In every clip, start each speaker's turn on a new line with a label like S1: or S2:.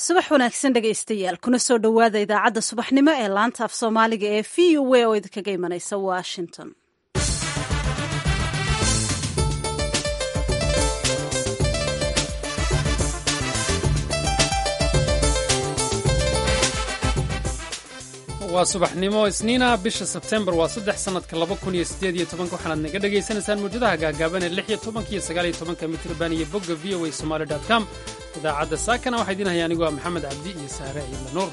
S1: subax wanaagsan dhegaystayaal kuna soo dhowaada idaacadda subaxnimo ee laanta af soomaaliga ee v u a oo idinkaga imanaysa washington
S2: waa subaxnimo isniina bisha sebtembar waa saddex sannadka laba kun iyo siddeed iyo tobanka waxaanaad naga dhagaysanaysaan muwjadaha gaagaaban ee lix iyo tobanka iyo sagaal iyo tobanka mitrban iyo bogga v o a somaali dot com idaacadda saakana waxaa idiin haya anigoo maxamed cabdi iyo saare ciidla nuur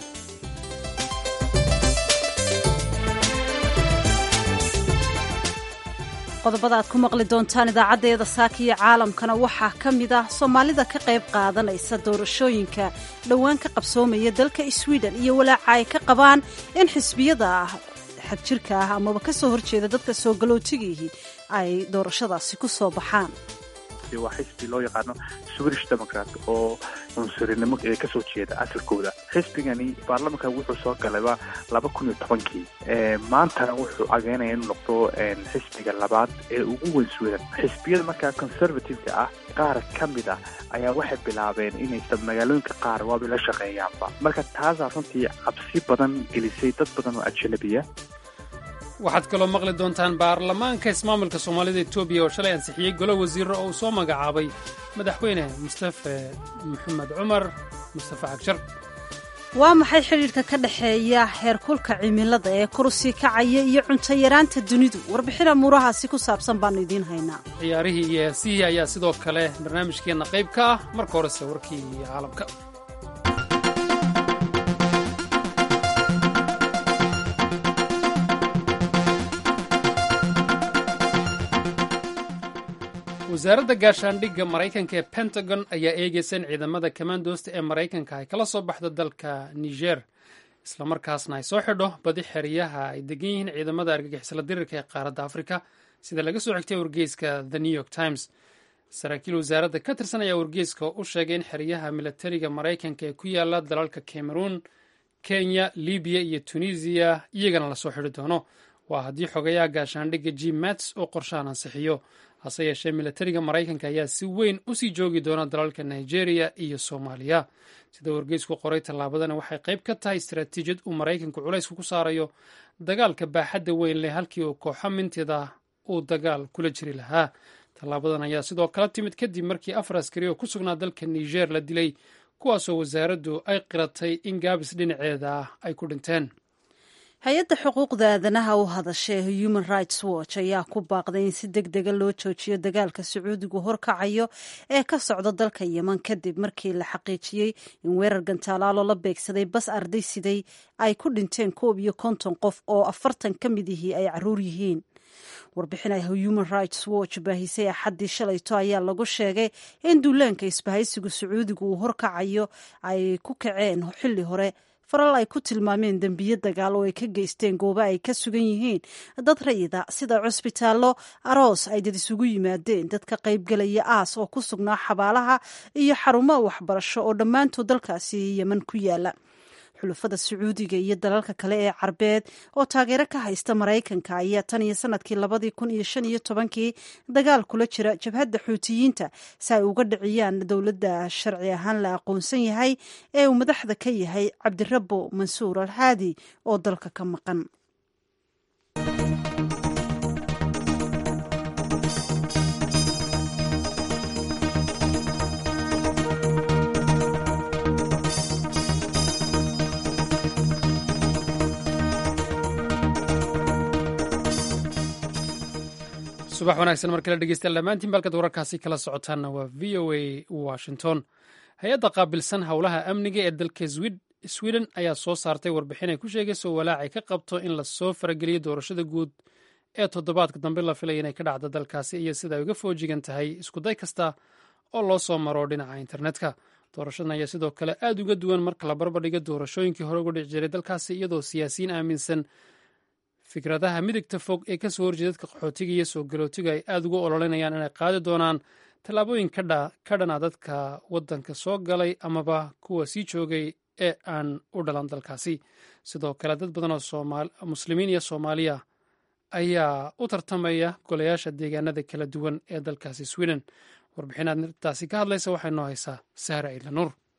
S1: qodobada aad ku maqli doontaan idaacaddeeda saaka iyo caalamkana waxaa ka mid ah soomaalida ka qayb qaadanaysa doorashooyinka dhowaan ka qabsoomaya dalka sweden iyo walaaca ay ka qabaan in xisbiyada xagjirka ah amaba ka soo horjeeda dadka soo galootigiihi ay doorashadaasi ku soo baxaan
S3: waa xisbi loo yaqaano swedish democrat oo cunsurinimo ee kasoo jeeda asalkooda xisbigani baarlamanka wuxuu soo galayba laba kun iyo tobankii maantana wuxuu cageynaya inuu noqdo xisbiga labaad ee ugu weyn sweden xisbiyada markaa conservative-ka ah qaar ka mid ah ayaa waxay bilaabeen inay magaalooyinka qaar waabay la shaqeeyaanba marka taasaa runtii cabsi badan gelisay dad badan oo ajanabiya
S2: waxaad kaloo maqli doontaan baarlamaanka ismaamulka soomaalida etoobiya oo shalay ansixiyey golo wasiiro oo uu soo magacaabay madaxweyne mustafe maxamed cumar mustafe cagshar
S1: waa maxay xidhiidhka ka dhexeeya heerkulka cimilada ee kurusii kacaya iyo cunto yaraanta dunidu warbixin amuurahaasi ku saabsan baannu idiin haynaa
S2: ciyaarihii iyo heesihii ayaa sidoo kale barnaamijkeenna qayb ka ah marka horese warkii caalamka wasaaradda gaashaandhigga maraykanka ee pentagon ayaa eegaysa in ciidamada kamandoosta ee maraykanka ay kala soo baxdo dalka niger islamarkaasna ay soo xidho badi xeryaha ay degan yihiin ciidamada argagixisla dirirka ee qaaradda afrika sida laga soo xigtay wargeyska the new york times saraakiil wasaaradda ka tirsan ayaa wargeyska u sheegay in xeryaha milatariga maraykanka ee ku yaala dalalka cameroon kenya libiya iyo tunisiya iyagana lasoo xidhi doono waa haddii xogayaha gaashaandhigga g mats oo qorshahan ansixiyo hase yeeshee milatariga maraykanka ayaa si weyn usii joogi doona dalalka nigeria iyo soomaaliya sida wargeysku qoray tallaabadani waxay qayb ka tahay istaraatiijiyad uu maraykanku culaysku ku saarayo dagaalka baaxadda weyn leh halkii uu kooxo mintida uu dagaal kula jiri lahaa tallaabadan ayaa sidoo kala timid kadib markii afar askari oo ku sugnaa dalka niger la dilay kuwaasoo wasaaraddu ay qiratay in gaabis dhinaceeda ah ay ku dhinteen
S1: hay-adda xuquuqda aadanaha u hadasha ee human rights watch ayaa ku baaqday in si deg dega loo joojiyo dagaalka sacuudigu horkacayo ee ka socda dalka yeman kadib markii la xaqiijiyey in weerar gantaalaalo la beegsaday bas arday siday ay ku dhinteen koob iyo konton qof oo afartan ka mid ihii ay caruur yihiin warbixin ay human rights watch baahisay axaddii shalayto ayaa lagu sheegay in duulaanka isbahaysigu sacuudigu uu horkacayo ay ku kaceen xilli hore faral ay ku tilmaameen dembiyo dagaal oo ay ka geysteen goobo ay ka sugan yihiin dad rayida sida cusbitaallo aroos ay dad isugu yimaadeen dadka qaybgelaya aas oo ku sugnaa xabaalaha iyo xarumaha waxbarasho oo dhammaantood dalkaasi yeman ku yaala xulafada sacuudiga iyo dalalka kale ee carbeed oo taageero ka haysta maraykanka ayaa tan iyo sanadkii labadii kun iyo shan iyo tobankii dagaal kula jira jabhadda xuutiyiinta si ay uga dhiciyaan dowladda sharci ahaan la aqoonsan yahay ee uu madaxda ka yahay cabdirabo mansuur alhaadi oo dalka ka maqan
S2: subax wanaagsan mar kale dhegeystayaal dhammaantiin balkad wararkaasi kala socotaanna waa v o a washington hay-adda qaabilsan howlaha amniga ee dalka sweden ayaa soo saartay warbixin ay ku sheegayso walaacay ka qabto in lasoo farageliyo doorashada guud ee toddobaadka dambe la filaya inay ka dhacdo dalkaasi iyo sida ay uga foojigan tahay iskuday kasta oo loo soo maro dhinaca internetka doorashadan ayaa sidoo kale aad uga duwan marka la barbardhigo doorashooyinkii hore uga dhici jiray dalkaasi iyadoo siyaasiyiin aaminsan fikradaha midigta fog ee kasoo horjeeda dadka qaxootiga iyo soo galootiga ay aada uga ololinayaan inay qaadi doonaan tallaabooyin ka dhana dadka waddanka soo galay amaba kuwa sii joogay ee aan u dhalan dalkaasi sidoo kale dad badan oo muslimiin iyo soomaaliya ayaa u tartamaya golayaasha deegaanada kala duwan ee dalkaasi sweden warbixinaad taasi ka hadlaysa waxay noo haysaa sahra ciidla nuur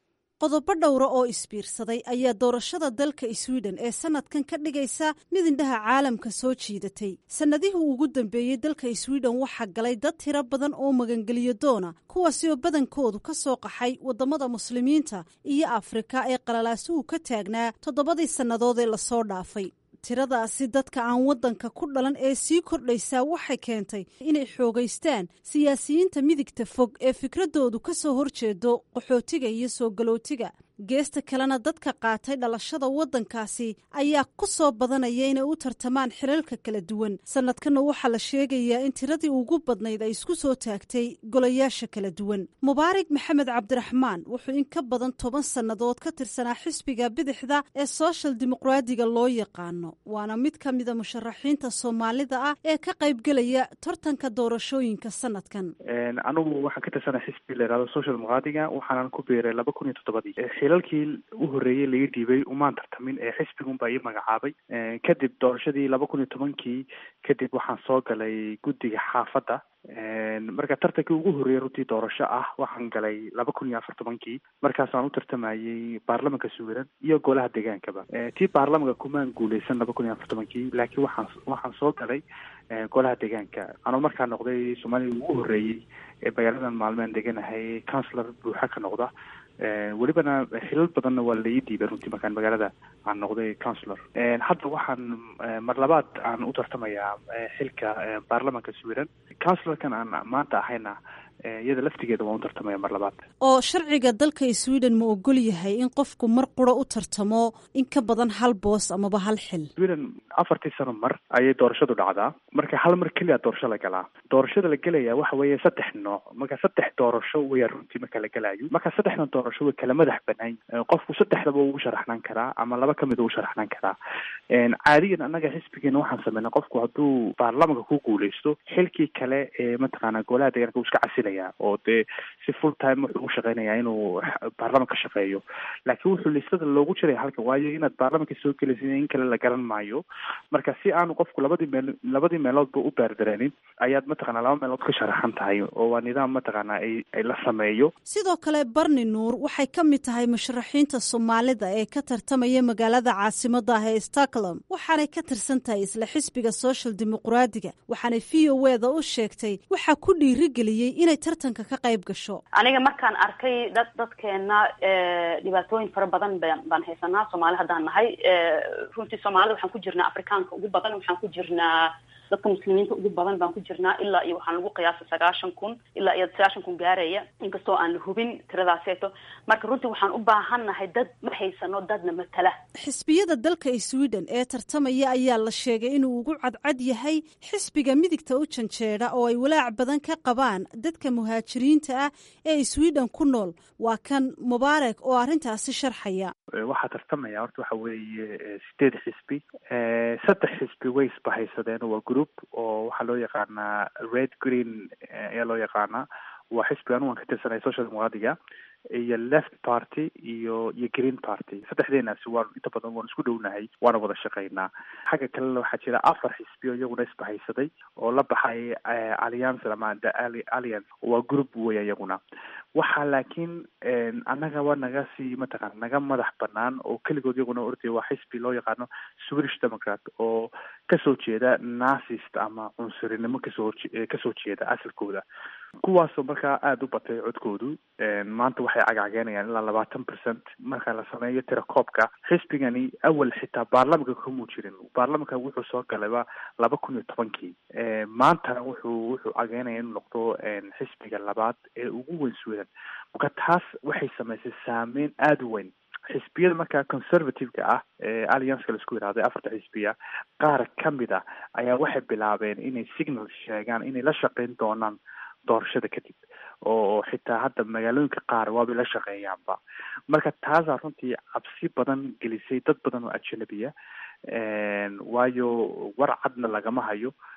S1: qodobo dhowra oo isbiirsaday ayaa doorashada dalka sweden ee sanadkan ka dhigaysa mid indhaha caalamka soo jiidatay sannadihii ugu dambeeyey dalka sweden waxaa galay dad tiro badan oo magangeliyo doona kuwaasi oo badankoodu ka soo qaxay waddamada muslimiinta iyo afrika ee qalalaasuhu ka taagnaa toddobadii sannadood ee lasoo dhaafay tiradaasi dadka aan waddanka ku dhalan ee sii kordhaysaa waxay keentay inay xoogaystaan siyaasiyiinta midigta fog ee fikradoodu ka soo horjeedo qaxootiga iyo soo galootiga geesta kalena dadka qaatay dhalashada waddankaasi ayaa ku soo badanaya inay u tartamaan xilalka kala duwan sanadkanna waxaa la sheegayaa in tiradii ugu badnayd ay isku soo taagtay golayaasha kala duwan mubaarig maxamed cabdiraxmaan wuxuu in ka badan toban sannadood ka tirsanaa xisbiga bidixda ee soshal dimuqraadiga loo yaqaano waana mid ka mida musharaxiinta soomaalida ah ee ka qaybgelaya tartanka doorashooyinka sanadkan
S3: anigu waxaan ka tirsanaa xisbi la yihahdo social dimuqraadiga waxaanan ku biiray laba kun iyo toddobadii xilalkii u horreeyey laga dhiibay umaan tartamin ee xisbigunbaa ii magacaabay kadib doorashadii laba kun iyo tobankii kadib waxaan soo galay guddiga xaafadda marka tartankii ugu horreeyey runtii doorasho ah waxaan galay laba kun iyo afar tobankii markaasaan u tartamayey baarlamanka sweden iyo golaha deegaankaba tii baarlamanka kumaan guuleysan laba kun iyo afar tobankii laakiin waxaan waxaan soo galay golaha deegaanka anoo markaa noqday soomaalida ugu horreeyey ee magaaladan maalmean deganahay councilor buuxa ka noqda welibana xilal badanna waa lai diibay runtii markaan magaalada aan noqday councilor hadda waxaan mar labaad aan u tartamayaa xilka baarlamanka sweden councilorkan aan maanta ahayna iyada laftigeeda waan u tartamaya mar labaad
S1: oo sharciga dalka sweden ma ogol yahay in qofku mar quro u tartamo in ka badan hal boos amaba hal xil
S3: sweden afartii sano mar ayay doorashadu dhacdaa marka hal mar keliya doorasho la galaa doorashada la gelaya waxa weeye saddex nooc marka saddex doorasho weya runtii marka la gelayo marka saddexdan doorasho way kala madax banaan qofku saddexdaba ugu sharaxnaan karaa ama laba kamid ugu sharaxnaan karaa caadiyan annaga xisbigeena waxaan sameynay qofku hadduu baarlamanka ku guuleysto xilkii kale ee mataqaana golaha deegaanka uu iska casilaya oo dee si full time wuxuu u shaqeynaya inuu baarlamanka shaqeeyo laakiin wuxuu listada loogu jiraya halkan waayo inaad baarlamanka soo gelaysa in kale la garan maayo marka si aanu qofku labadii meel labadii meeloodba u baardareenin ayaad mataqana laba meelood ka sharaxan tahay oo waa nidaam mataqaana ay ay la sameeyo
S1: sidoo kale barni nuur waxay ka mid tahay musharaxiinta soomaalida ee ka tartamaya magaalada caasimada ah ee stockholm waxaanay ka tirsan tahay isla xisbiga social dimuqraadiga waxaanay v o eda u sheegtay waxaa ku dhiirigeliyey inay tartanka ka qayb gasho
S4: aniga markaan arkay dad dadkeena dhibaatooyin fara badan ba baan haysanaa soomaali haddaan nahay runtii soomaalida waxaan ku jirnaa afrikaanka ugu badan waxaan ku jirnaa dadka muslimiinta ugu badan baan ku jirnaa ilaa iyo waxaan lagu qiyaasa sagaashan kun ilaa iyo sagaashan kun gaaraya inkastoo aan hubin tiradaaseeto marka runtii waxaan u baahannahay dad ma haysano dadna matala
S1: xisbiyada dalka sweden ee tartamaya ayaa la sheegay inuu ugu cadcad yahay xisbiga midigta u janjeeda oo ay walaac badan ka qabaan dadka muhaajiriinta ah ee sweden ku nool waa kan mubaarak oo arrintaasi sharxaya
S3: waxaa tartamaya horta waxa weeye sideed xisbi saddex xisbi way isbahaysadeen waa group oo waxaa loo yaqaanaa red green ayaa loo yaqaanaa waa xisbi anu waan ka tirsanay social dimuqraadiga iyo left party iyo iyo green party saddexdeenaasi waan inta badan waan isku dhownahay waana wada shaqaynaa xagga kalena waxaa jira afar xisbi oo iyaguna isbahaysaday oo la baxay alliance ama the alliance waa group weya iyaguna waxaa laakiin annaga waa naga sii mataqana naga madax banaan oo keligood iyaguna ordaya waa xisbi loo yaqaano swedish democrat oo kasoo jeeda nasist ama cunsurinimo kasoo kasoo jeeda asalkooda kuwaasoo markaa aada u batay codkoodu maanta waxay cagacageenayaan ilaa labaatan percent marka la sameeyo tirakoobka xisbigani awal xitaa baarlamanka kamuu jirin baarlamanka wuxuu soo galayba laba kun iyo tobankii maantana wuxuu wuxuu cageynaya inuu noqdo xisbiga labaad ee ugu weyn sweden marka taas waxay samaysay saameyn aada u weyn xisbiyada markaa conservative-ka ah ee allianceka laisku yihahday afarta xisbiya qaar kamid a ayaa waxay bilaabeen inay signal sheegaan inay la shaqeyn doonaan doorashada kadib oo xitaa hadda magaalooyinka qaar waabay la shaqeeyaanba marka taasaa runtii cabsi badan gelisay dad badan oo ajanabiya waayo war cadna lagama hayo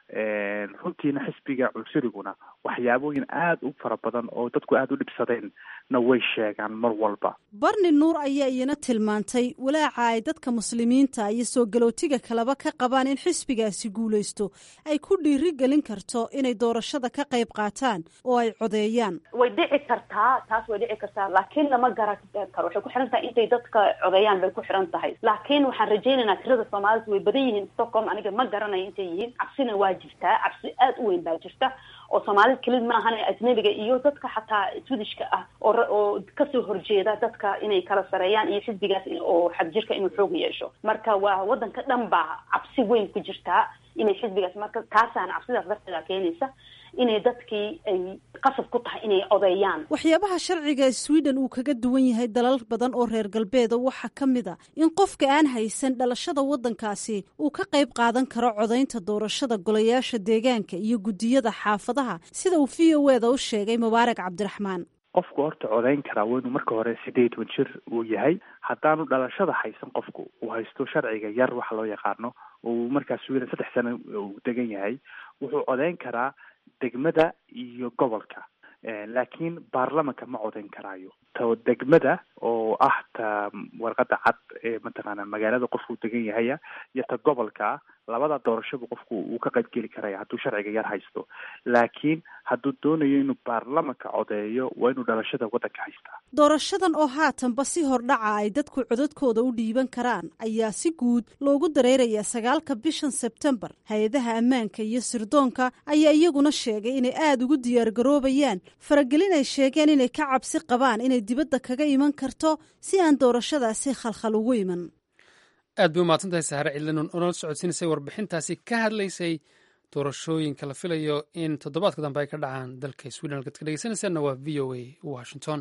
S3: runtiina xisbiga cunsuriguna waxyaabooyin aada u fara badan oo dadku aada u dhibsadeen na way sheegaan mar walba
S1: barni nuur ayaa iyana tilmaantay walaaca ay dadka muslimiinta iyo soo galootiga kaleba ka qabaan in xisbigaasi guulaysto ay ku dhiiri gelin karto inay doorashada ka qayb qaataan oo ay codeeyaan
S4: way dhici kartaa taas way dhici kartaa laakiin lama garan karo waxay ku xiran tahay intay dadka codeeyaan bay ku xiran tahay laakiin waxaan rajaynaynaa tirada soomaalida way badan yihiin stockholm aniga ma garanayo intay yihiin cabsina waa jirtaa cabsi aada u weyn baa jirta oo soomaalida kelid maahan ajnabiga iyo dadka xataa swedishka ah oo oo kasoo horjeeda dadka inay kala sareeyaan iyo xisbigaas oo xadjirka inuu xoog yeesho marka waa wadanka dhan baa cabsi weyn ku jirtaa inay xisbigaas marka taasaana cabsidaas darteeda keenaysa inay dadkii ay qasab ku tahay inay codeeyaan
S1: waxyaabaha sharciga sweden uu kaga duwan yahay dalal badan oo reer galbeeda waxaa ka mid a in qofka aan haysan dhalashada waddankaasi uu ka qayb qaadan karo codaynta doorashada golayaasha deegaanka iyo guddiyada xaafadaha sida uu v o eda u sheegay mubaarak cabdiraxmaan
S3: qofku horta codayn karaa waa inuu marka hore sideed toban jir uu yahay haddaanu dhalashada haysan qofku uu haysto sharciga yar waxa loo yaqaano uu markaas sweden saddex sano uu degan yahay wuxuu codayn karaa degmada iyo gobolka laakiin baarlamanka ma codayn karaayo ta degmada oo ah ta warqada cad ee mataqaana magaalada qofku degan yahaya iyo ta gobolka labada doorashaba qofku uu ka qayb geli karaya hadduu sharciga yar haysto laakiin hadduu doonayo inuu baarlamanka codeeyo waa inuu dhalashada waddanka haystaa
S1: doorashadan oo haatanba si hordhaca ay dadku codadkooda u dhiiban karaan ayaa si guud loogu dareerayaa sagaalka bishan sebtembar hay-adaha ammaanka iyo sirdoonka ayaa iyaguna sheegay inay aada ugu diyaargaroobayaan faragelin ay sheegeen inay ka cabsi qabaan inay dibadda kaga iman karto si aan doorashadaasi khalkhal ugu iman
S2: aad bay umahadsan tahay sahare cidlinon oo nala socodsiinaysay warbixintaasi ka hadlaysay doorashooyinka la filayo in toddobaadka dambe ay ka dhacaan dalka sweden halkaad ka dhegeysanaysaanna waa v o a washington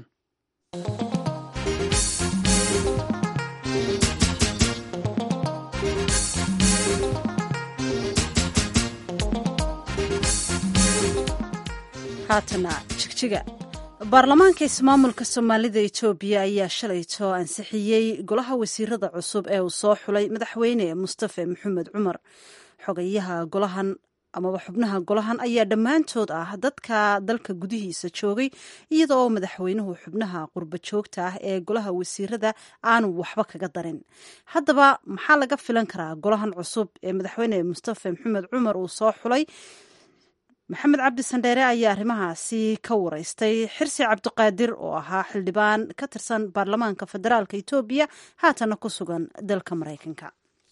S1: haatana jigjiga baarlamaanka ismaamulka soomaalida etoobiya ayaa shalayto ansixiyey golaha wasiirada cusub ee uu soo xulay madaxweyne mustafe maxamed cumar xogayaha golahan amaba xubnaha golahan ayaa dhammaantood ah dadka dalka gudihiisa joogay iyada oo madaxweynuhu xubnaha qurba joogta ah ee golaha wasiirada aanu waxba kaga darin haddaba maxaa laga filan karaa golahan cusub ee madaxweyne mustafe maxamed cumar uu soo xulay maxamed cabdi sandheere ayaa arrimahaasi ka wareystay xirsi cabdiqaadir oo ahaa xildhibaan ka tirsan baarlamaanka federaalka etoobiya haatana ku sugan dalka maraykanka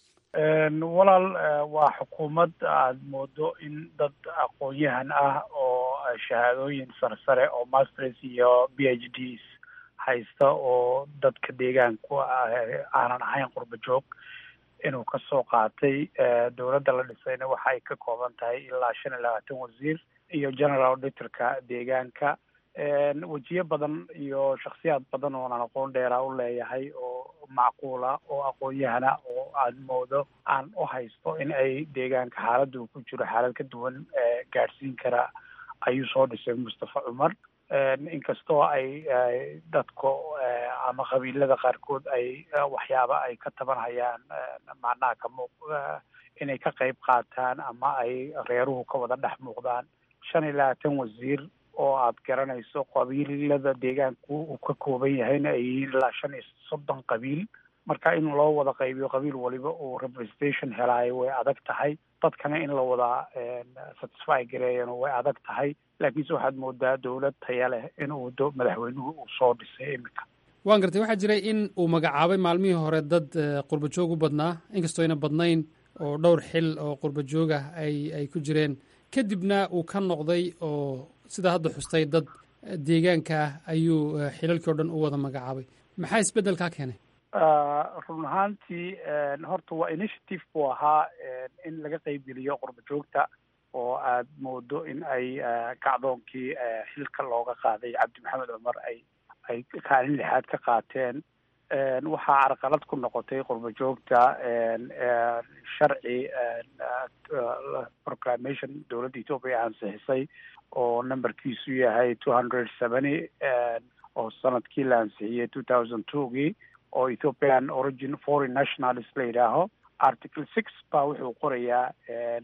S5: walaal waa xukuumad aada moodo in dad aqoon-yahan ah oo shahaadooyin sarsare oo masters iyo b h ds haysta oo dadka deegaanku aanan ahayn qurba joog inuu kasoo qaatay dowladda la dhisayna waxa ay ka kooban tahay ilaa shan iyo labaatan wasiir iyo general auditorka deegaanka wejiyo badan iyo shaksiyaad badan oonan aqoon dheeraa u leeyahay oo macquula oo aqoon-yahana oo aada moodo aan u haysto in ay deegaanka xaaladda uu ku jiro xaalad ka duwan gaadhsiin kara ayuu soo dhisay mustafa cumar inkastoo ay dadka ama qabiilada qaarkood ay waxyaaba ay ka tabanhayaan macnaha ka muuq inay ka qayb qaataan ama ay reeruhu ka wada dhex muuqdaan shan iyo labaatan wasiir oo aad garanayso qabiilada deegaanku uu ka kooban yahayna ay yihiin ilaa shan iyo soddon qabiil marka in loo wada qaybiyo qabiil waliba uu representation helaayo way adag tahay dadkana in la wada satisfy gareeyana way adag tahay laakiinse waxaad moodaa dowlad taya leh inuu do madaxweynuhu uu soo dhisay iminka
S2: waan gartay waxaa jiray in uu magacaabay maalmihii hore dad qurba joog u badnaa inkastoo ayna badnayn oo dhowr xil oo qurba joog ah ay ay ku jireen kadibna uu ka noqday oo sidaa hadda xustay dad deegaanka ah ayuu xilalkii o dhan u wada magacaabay maxaa isbeddelkaa keenay
S5: run ahaantii horta waa initiative buu ahaa in laga qeybgeliyo qurba joogta oo aad moodo in ay kacdoonkii xilka looga qaaday cabdi maxamed cumar ay ay kaalin lixaad ka qaateen waxaa carqalad ku noqotay qurba joogta sharci proclamation dowladda ethoopia ansixisay oo numberkiisu yahay two hundred seventy oo sanadkii la ansixiyey two thousand twogii oo ethiopian origin foreign nationalist la yidhaaho article six baa wuxuu qorayaa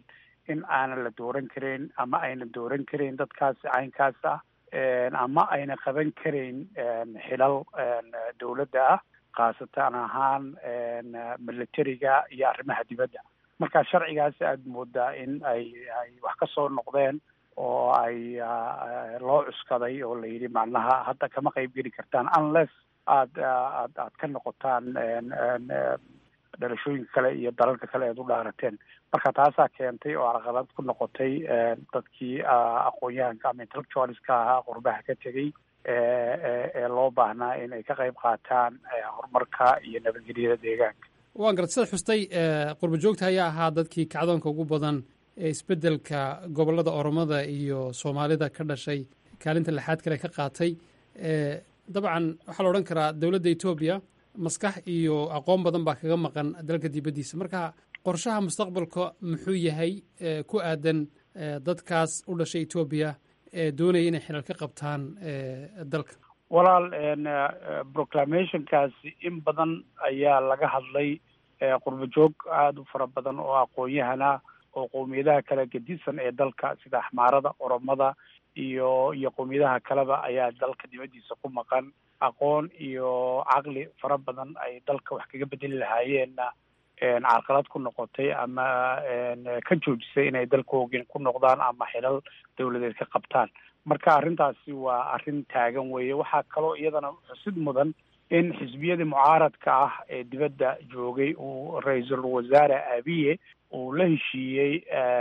S5: in aanan la dooran karin ama ayna dooran karin dadkaasi caynkaas ah ama ayna qaban karin xilal dowladda ah khaasatan ahaan militariga iyo arrimaha dibadda marka sharcigaasi aada moodaa in ay ay wax ka soo noqdeen oo ay loo cuskaday oo la yidhi macnaha hadda kama qayb geli kartaan unless aada aad aad ka noqotaan dhalashooyinka kale iyo dalalka kale eed u dhaarateen marka taasaa keentay oo caqabad ku noqotay dadkii aqoon-yahanka ama intellectualiska ahaa qurbaha ka tegey ee loo baahnaa in ay ka qayb qaataan horumarka iyo nabadgelyada deegaanka
S2: waan garad sidaad xustay qurba joogta ayaa ahaa dadkii kacdoonka ugu badan ee isbeddelka gobollada oromada iyo soomaalida ka dhashay kaalinta lixaad kale ka qaatay dabcan waxaa la odhan karaa dowladda etoobiya maskax iyo aqoon badan baa kaga maqan dalka dibaddiisa marka qorshaha mustaqbalka muxuu yahay ku aadan dadkaas u dhashay etoobiya ee doonaya inay xilal ka qabtaan dalka
S5: walaal proclamationkaasi in badan ayaa laga hadlay qurba joog aada u fara badan oo aqoon-yahana oo qowmiyadaha kale gedisan ee dalka sida axmaarada oromada iyo iyo qowmiyadaha kaleba ayaa dalka dibaddiisa ku maqan aqoon iyo caqli fara badan ay dalka wax kaga bedeli lahaayeenna carqalad ku noqotay ama ka joojisay inay dalkoogin ku noqdaan ama xilal dawladeed ka qabtaan marka arrintaasi waa arrin taagan weeye waxaa kaloo iyadana xusid mudan in xisbiyadii mucaaradka ah ee dibadda joogay uu ra-iisul wasaare abiye uu la heshiiyey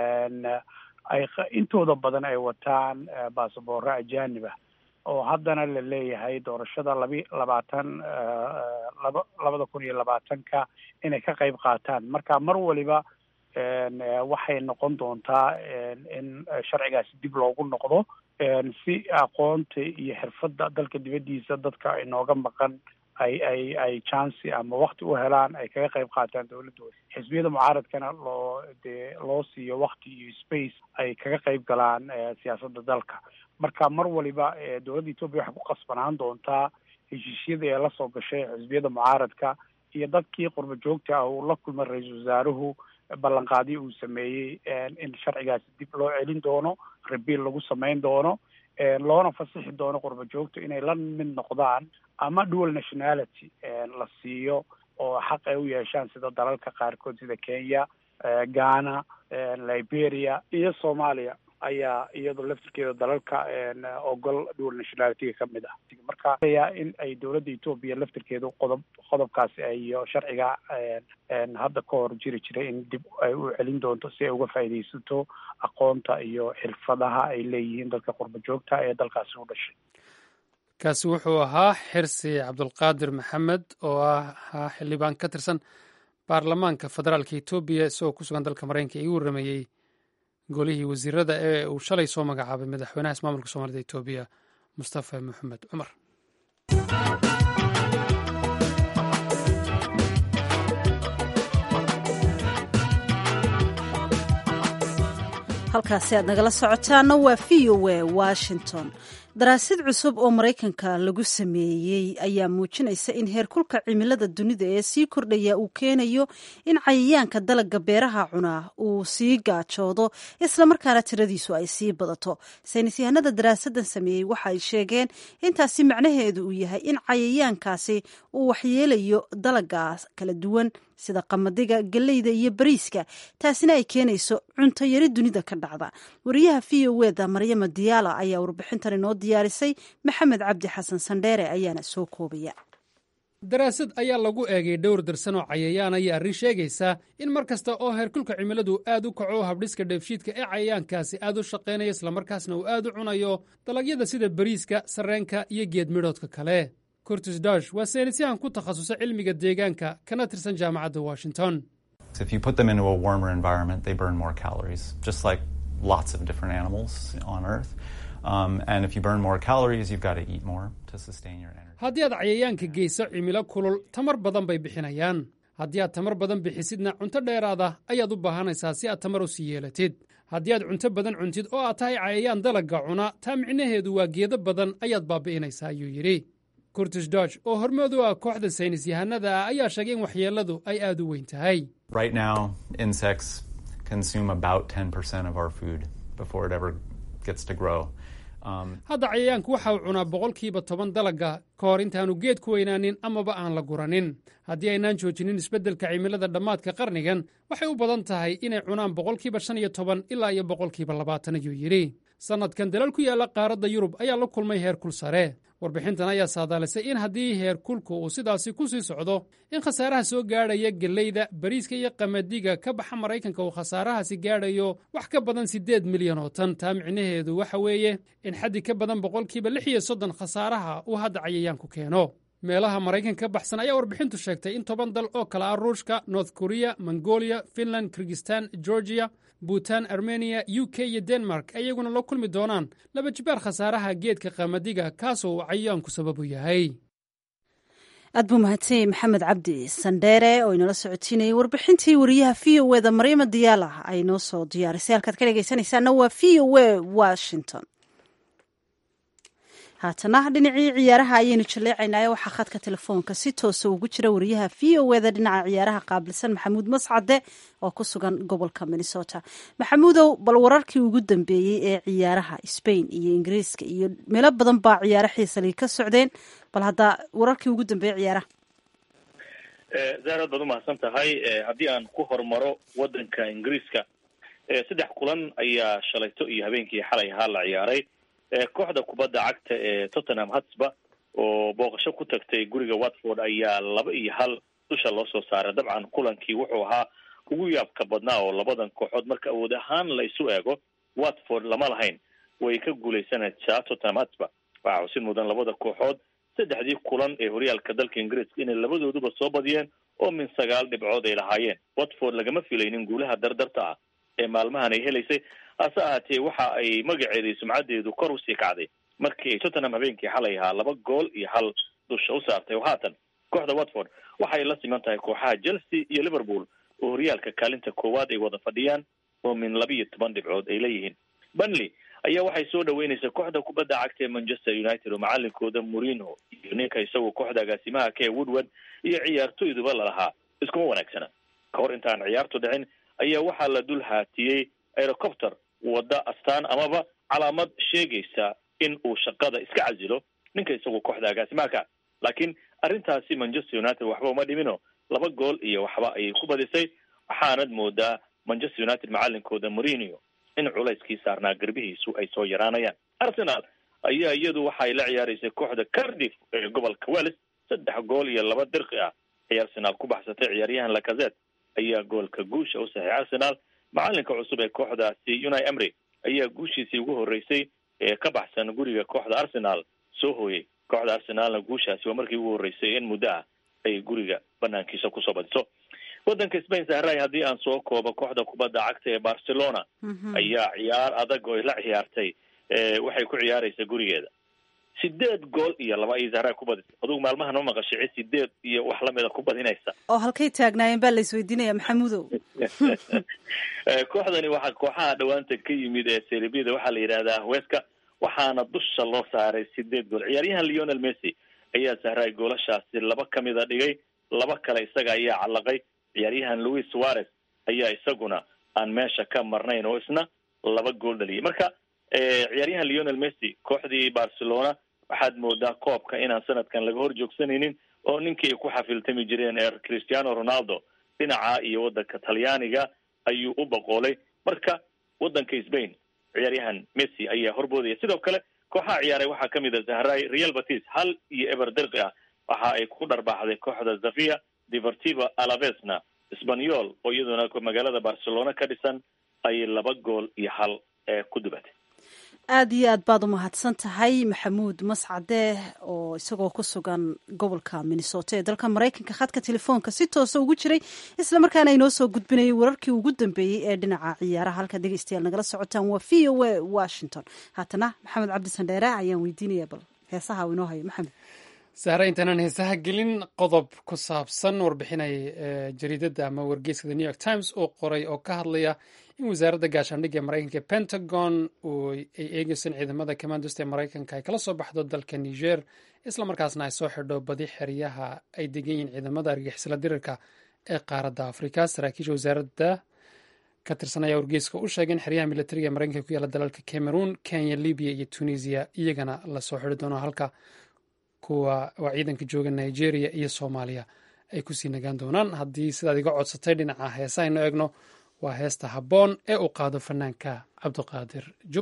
S5: ay intooda badan ay wataan basaboorro ajanib ah oo haddana la leeyahay doorashada labi labaatan laba labada kun iyo labaatanka inay ka qayb qaataan marka mar waliba waxay noqon doontaa in sharcigaasi dib loogu noqdo si aqoonta iyo xirfadda dalka dibaddiisa dadka inooga maqan ay ay ay chancy ama wakti u helaan ay kaga qayb qaataan dowladdooda xisbiyada mucaaradkana loo dee loo siiyo wakti iyo space ay kaga qayb galaan siyaasadda dalka marka mar waliba dowladda etoobiya waxay ku qasbanaan doontaa heshiisyadii ee lasoo gashay xisbiyada mucaaradka iyo dadkii qurba joogta ah uu la kulmay ra-iisul wasaaruhu ballanqaadyo uu sameeyey in sharcigaasi dib loo celin doono rabiil lagu samayn doono loona fasixi doono qurba joogta inay la mid noqdaan ama dual nationality la siiyo oo xaq ay u yeeshaan sida dalalka qaarkood sida kenya ghana liberia iyo soomaaliya ayaa iyadoo laftirkeeda dalalka ogol dual nationalityga ka mid ah marka in ay dowladda etoobiya laftirkeedu qodob qodobkaasi iyo sharciga hadda ka hor jiri jiray in dib ay u celin doonto si ay uga faa'iidaysato aqoonta iyo xirfadaha ay leeyihiin dadka qurba joogta ee dalkaasi u dhashay
S2: kaasi wuxuu ahaa xirsi cabdulqaadir maxamed oo ahaa xildhibaan ka tirsan baarlamaanka federaalka etoobiya isagoo ku sugan dalka maraykanka igu warrameeyey golihii wasiirada ee uu shalay soo magacaabay madaxweynaha ismaamulka soomaalida etoobiya mustafa maxamed cumar
S1: halkaasi aad nagala socotaana waa v o a washington daraasad cusub oo maraykanka lagu sameeyey ayaa muujinaysa in heerkulka cimilada dunida ee sii kordhaya uu keenayo in cayayaanka dalagga beeraha cunaa uu sii gaajoodo islamarkaana tiradiisu ay sii badato saynis yahanada daraasadan sameeyey waxa ay sheegeen intaasi macnaheedu uu yahay in cayayaankaasi uu waxyeelayo dalagaas kala duwan sida qamadiga galleyda iyo bariiska taasina ay keenayso cunto yari dunida ka dhacda wariyaha v o eda maryama diyaala ayaa warbixintan inoo diyaarisay maxamed cabdi xasan sandheere ayaana soo koobaya
S2: daraasad ayaa lagu eegay dhowr darsan oo cayayaana iyo arrin sheegaysa in mar kasta oo heerkulka cimiladu aad u kaco habdhiska dheefshiidka ee cayayaankaasi aad u shaqaynaya islamarkaasna uu aad u cunayo dalagyada sida bariiska sarreenka iyo geed midhoodka kale curtis dosh waa saynisyahan ku takhasusay cilmiga deegaanka kana tirsan jaamacadda washington haddii aad cayayaanka geyso cimilo kulul tamar badan bay bixinayaan haddii aad tamar badan bixisidna cunto dheeraada ayaad u baahanaysaa si aad tamar u sii yeelatid haddii aad cunto badan cuntid oo aad tahay cayayaan dalagga cuna taa micnaheedu waa geedo badan ayaad baabi'inaysaa ayuu yidhi curtis dodge oo hormood u ah kooxda saynis yahanada ah ayaa sheegay in waxyeelladu ay aad u weyn tahay
S6: consume about 10% of our food before it ever gets to grow.
S2: hadda cayayaanku waxa uu cunaa boqolkiiba toban dalagga ka hor intaanu geed ku weynaanin amaba aan la guranin haddii aynaan joojinin isbeddelka cimilada dhammaadka qarnigan waxay u badan tahay inay cunaan boqolkiiba shan iyo toban ilaa iyo boqolkiiba labaatan ayuu yidhi sannadkan dalal ku yaalla qaaradda yurub ayaa la kulmay heerkul sare warbixintan ayaa saadaalisay in haddii heerkulku uu sidaasi ku sii socdo in khasaaraha soo gaadhaya gellayda bariiska iyo qamadiga ka baxa maraykanka uu khasaarahaasi gaadhayo wax ka badan siddeed milyan oo tan taa micnaheedu waxa weeye in xaddi ka badan boqolkiiba lix iyo soddon khasaaraha uu hadda cayayaanku keeno meelaha maraykanka ka baxsan ayaa warbixintu sheegtay in toban dal oo kale ah ruushka north korea mongolia finland kirgistan georgia buutan armeniya u k iyo denmark ayaguna la kulmi doonaan laba jibaar khasaaraha geedka qamadiga kaasoo uu cayayaanku sababu yahay
S1: aad buu mahadsanyay maxamed cabdi sandheere oo inala socotiinayay warbixintii wariyaha v o eda maryama diyaala ay noo soo diyaarisay halkaad ka dhegaysanaysaana waa v o e washington haatana dhinacii ciyaaraha ayaynu jaleecaynaayo waxaa khadka telefoonka si toosa ugu jira wariyaha v o eda dhinaca ciyaaraha qaabilsan maxamuud mascade oo ku sugan gobolka minnesota maxamuudow bal wararkii ugu dambeeyey ee ciyaaraha spain iyo ingiriiska iyo meelo badan baa ciyaaro xiisalii ka socdeen bal hadda wararkii ugu dambeeyey ciyaaraha
S7: zaarad baad umahadsan tahay haddii aan ku hormaro wadanka ingiriiska saddex kulan ayaa shalayto iyo habeenkii xalay ahaa la ciyaaray kooxda kubadda cagta ee tottenham hotspur oo booqasho ku tagtay guriga watford ayaa laba iyo hal dusha loo soo saaray dabcan kulankii wuxuu ahaa ugu yaabka badnaa oo labadan kooxood marka awood ahaan la isu eego watford lama lahayn way ka guuleysanaysaa tottenham hotspur waxaa xusid mudan labada kooxood saddexdii kulan ee horyaalka dalka ingiriiska inay labadooduba soo badiyeen oo min sagaal dhibcood ay lahaayeen watford lagama filaynin guulaha dardarta ah ee maalmahan ay helaysay hase ahaatee waxa ay magaceeda iyo sumcaddeedu kor usii kacday markii ay tottenham habeenkii xalay ahaa laba gool iyo hal dusha u saartay oo haatan kooxda watford waxay la siman tahay kooxaha chelsea iyo liverpool oo horyaalka kaalinta koowaad ay wada fadhiyaan oo min laba iyo toban dhibcood ay leeyihiin bunley ayaa waxay soo dhaweynaysaa kooxda kubadda cagta ee manchester united oo macalinkooda morino iyo ninka isagoo kooxda agaasimaha ka ee woodward iyo ciyaartoyduba lalahaa iskuma wanaagsana ka hor intaan ciyaartu dhicin ayaa waxaa la dul haatiyey aerocopter wadda astaan amaba calaamad sheegaysa in uu shaqada iska casilo ninka isagoo kooxda agaasimaaka laakiin arrintaasi manchester united waxba uma dhimino laba gool iyo waxba ayay ku badisay waxaanad moodaa manchester united macalinkooda morinio in culayskii saarnaa garbihiisu ay soo yaraanayaan arsenal ayaa iyadu waxay la ciyaaraysay kooxda cardiff ee gobolka wales saddex gool iyo laba dirqi ah ay arsenal ku baxsatay ciyaaryahan lacazet ayaa goolka guusha u saxay arsenal macalinka cusub ee kooxdaasi unai emry ayaa guushiisii ugu horreysay ee ka baxsan guriga kooxda arsenal soo hooyay kooxda arsenalna guushaasi waa markii ugu horreysay in muddo ah ay guriga banaankiisa kusoo badiso waddanka spain sahray haddii aan soo koobo kooxda kubadda cagta ee barcelona ayaa ciyaar adag oo la ciyaartay waxay ku ciyaaraysaa gurigeeda sideed gool iyo laba ayay zahraa ku badisay adugu maalmahan ma maqashici sideed iyo wax lamida ku badinaysa
S1: oo halkay taagnaayeen baa la isweydiinaya maxamuudow
S7: kooxdani waxaa kooxaha dhawaanta ka yimid ee seribida waxaa la yidhahdaa weska waxaana dusha loo saaray sideed gool ciyaaryahan leonel messi ayaa sahray goolashaasi laba kamida dhigay laba kale isaga ayaa callaqay ciyaaryahan louis suarez ayaa isaguna aan meesha ka marnayn oo isna laba gool dhaliyay marka ciyaaryahan leonel messi kooxdii barcelona waxaad moodaa koobka inaan sanadkan laga hor joogsanaynin oo ninkii ay ku xafiltami jireen ee cristiano ronaldo dhinaca iyo waddanka talyaaniga ayuu u boqoolay marka waddanka spain ciyaaryahan messi ayaa horboodaya sidoo kale kooxaha ciyaaray waxaa kamid a zahray real batis hal iyo eber derqi ah waxa ay ku dharbaaxday kooxda zavia deportiva alavesna sbanyol oo iyaduna magaalada barcelona ka dhisan ayay laba gool iyo hal ee ku dubatay
S1: aada iyo aad baad u mahadsan tahay maxamuud mascade oo isagoo ku sugan gobolka minnesota ee dalka maraykanka khadka telefoonka si toosa ugu jiray isla markaana inoo soo gudbinayay wararkii ugu dambeeyey ee dhinaca ciyaaraha halka dhegeystayaal nagala socotaan waa v o a washington haatana maxamed cabdi sandheere ayaan weydiinaya bal heesaha u inoo hayo maxamed
S2: sahre intaanaan heesaha gelin qodob ku saabsan warbixinay jariidadda ama wargeyska the new york times oo qoray oo ka hadlaya in wasaaradda gaashaandhigga ee maraykanka pentagon ay eegeyso in ciidamada commandost ee maraykanka ay kala soo baxdo dalka niger islamarkaasna ay soo xidho badi xeryaha ay degan yihiin ciidamada argixisla dirirka ee qaaradda afrika saraakiisha wasaaradda ka tirsan ayaa wargeyska u sheegay in xeryaha militariga ee maraykanka ku yaala dalalka cameroon kenya libiya iyo tunisia iyagana lasoo xiri doono halka kuwa waa ciidanka jooga nigeria iyo soomaaliya ay kusii nagaan doonaan haddii sidaad iga codsatay dhinaca heesa aynu eegno waa heesta habboon ee uu qaado fanaanka cabdiqaadir jub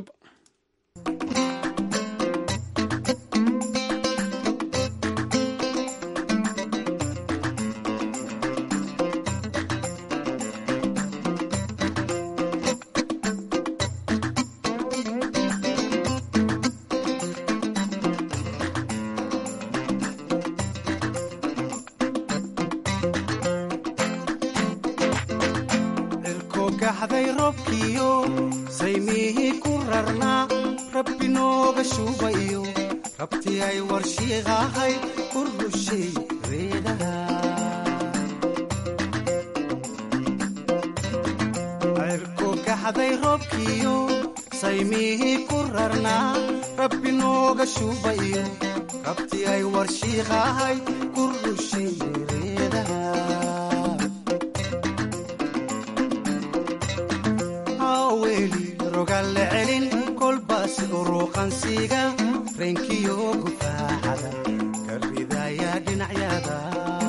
S8: gaxday robkiyo saymihii ku rarnaa rabbi nooga shuubayo rabti ay warshiiqahay u rushay reedaha cirku gaxday robkiyo saymihii ku rarnaa rabbi nooga shuubayo rabti ay warshiiqahay ku rushay reedaha weli rogalle celin kolbaas uruuqansiga reenkiyo gufaaxada ka ridaya dhinacyada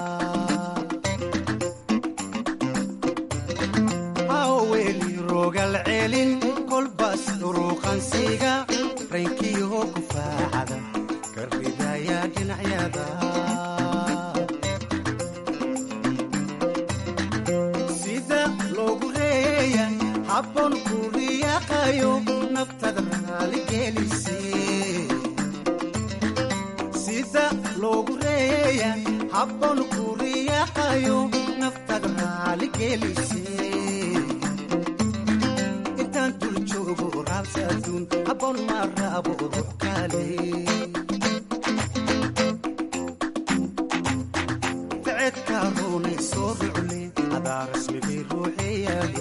S8: weli rogal celin kolbaas uruuqansiga reenkiyo gufaaxada ka ridaya dhinacyada sida loogu reeya habboon kuriyaqayo naftada raaligelise sida loogu reeya habboon kuriyaqayo naftada raaligelise intaan dul joogo raabsa aduun habboon ma raabo ruux kale ficedka runay soo rucle adaa rasmigii ruuxeyaale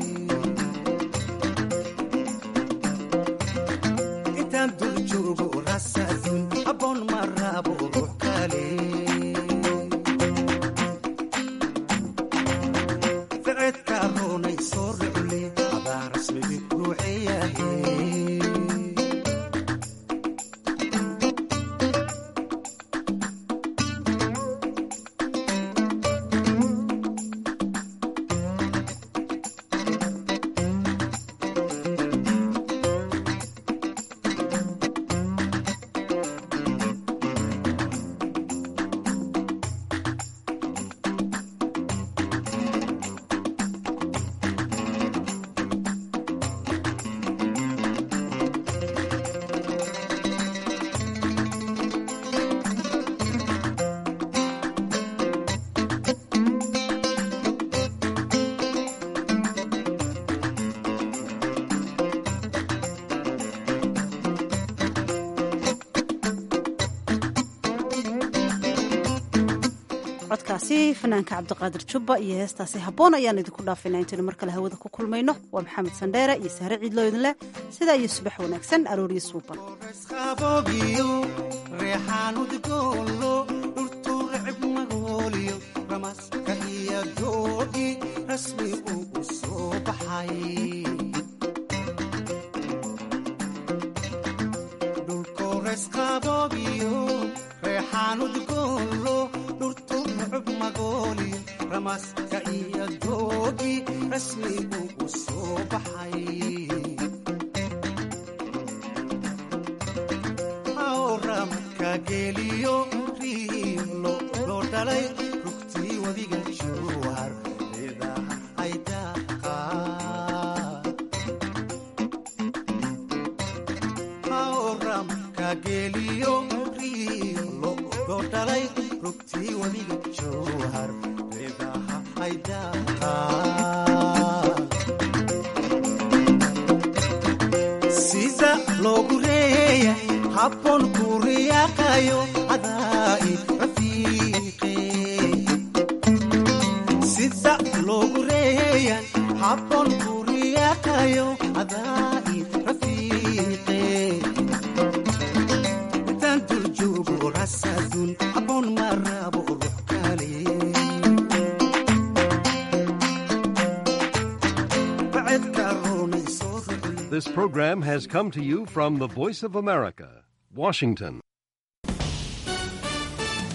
S8: abon marabo ruux kale ficedka roonay soo rucle adaa rasmigi ruuxeyahe
S1: codkaasi fanaanka cabdiqaadir jubba iyo heestaasi habboon ayaan idinku dhaafaynaa intaynu mar kale hawada ku kulmayno waa maxamed sandheere iyo sahre ciidloo idin leh sidaa iyo subax wanaagsan arooriyo suuban
S8: qabogiyo reexaan udgoolo dhurtu recib magooliyo ramaska iyo doogi rasmi uu soo baxay dhulkoores qabogiyo reexaan udgoolo dhurtu recib magooliyo ramaska iyo doogi rasmi uu soo baxay geliyo riilo loo dhalay rugtii wadiga jowhar idaha ay daaqaaramka geliyo riilo loo dhalay rugtii wadiga jowhar idaha ay daaqaan sida loogu reeya habboon kuriyaqayo adaa'i rafiiqe sida loogu reeyan habboon kuriyaqayo adaa'i rafiiqe intaan dul joogo rasadun habboon ma rabo ruux kale
S9: This program has come to you from the Voice of America, Washington.